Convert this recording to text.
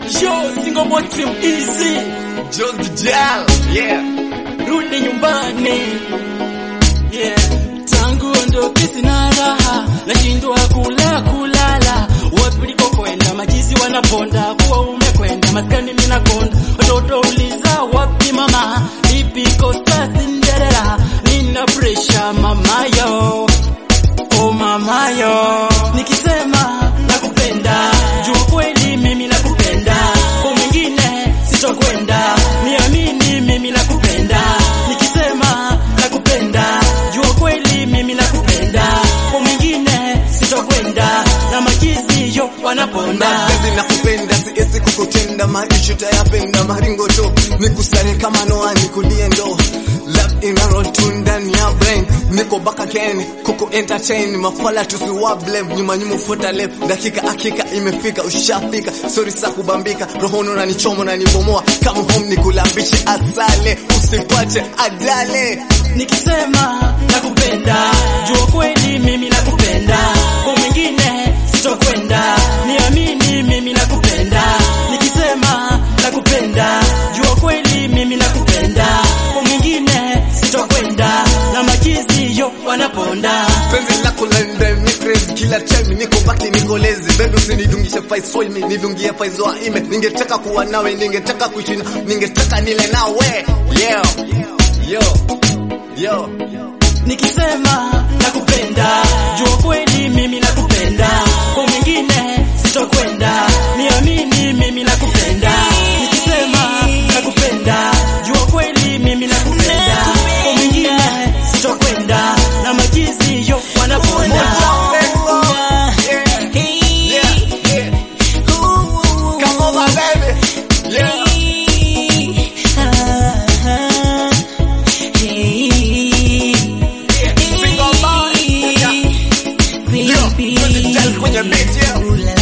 Yo, single boy trim easy. Jones Gijal, yeah. Rudi nyumbani. Yeah. Tangu ondoke sina raha, nashindwa kula kulala. Wapi ulikokwenda majizi wanaponda, kuwa umekwenda maskani mimi nakonda. Watoto uliza wapi mama, lipi kosa Cinderella, nina pressure mamayo. Oh mamayo, nikisema nakupenda, jua kweli mimi nakupenda, kwa mwingine sitokwenda, niamini mimi nakupenda, nikisema nakupenda, jua kweli mimi nakupenda, kwa mwingine sitokwenda, na majizi yo wanaponda. Mapenzi nakupenda, siwezi kukutenda, maisha tayapenda, maringo tu nikusare kama Noah, nikulie ndo love inaro tu ndani ya brain, niko back again kuku entertain, mafala tusiwa blame, nyuma nyuma futa left, dakika hakika imefika, ushafika, sorry sa kubambika, rohono na nichomo na nibomoa, kama home nikulambishe asale, usipate ajale Nikisema nakupenda, jua kweli mimi nakupenda, kwa mwingine sitokwenda, niamini mimi nakupenda. Nikisema nakupenda, jua kweli mimi nakupenda, kwa mwingine sitokwenda, na majizi yo wanaponda. penzi lako la ndani ni crazy kila time niko baki niko lazy baby usinidungishe face soil me nidungie face wa ime ningetaka kuwa nawe ningetaka kuishi na ningetaka nile nawe yeah yo yo Nikisema nakupenda, jua kweli mimi nakupenda, kwa mwingine sitokwenda, niamini mimi nakupenda. Nikisema nakupenda, jua kweli mimi nakupenda, kwa mwingine sitokwenda, na majizi yo wanaponda. yeah yeah yeah come over baby yeah Single boy. Yo, put the gel kwenye beat, yeah.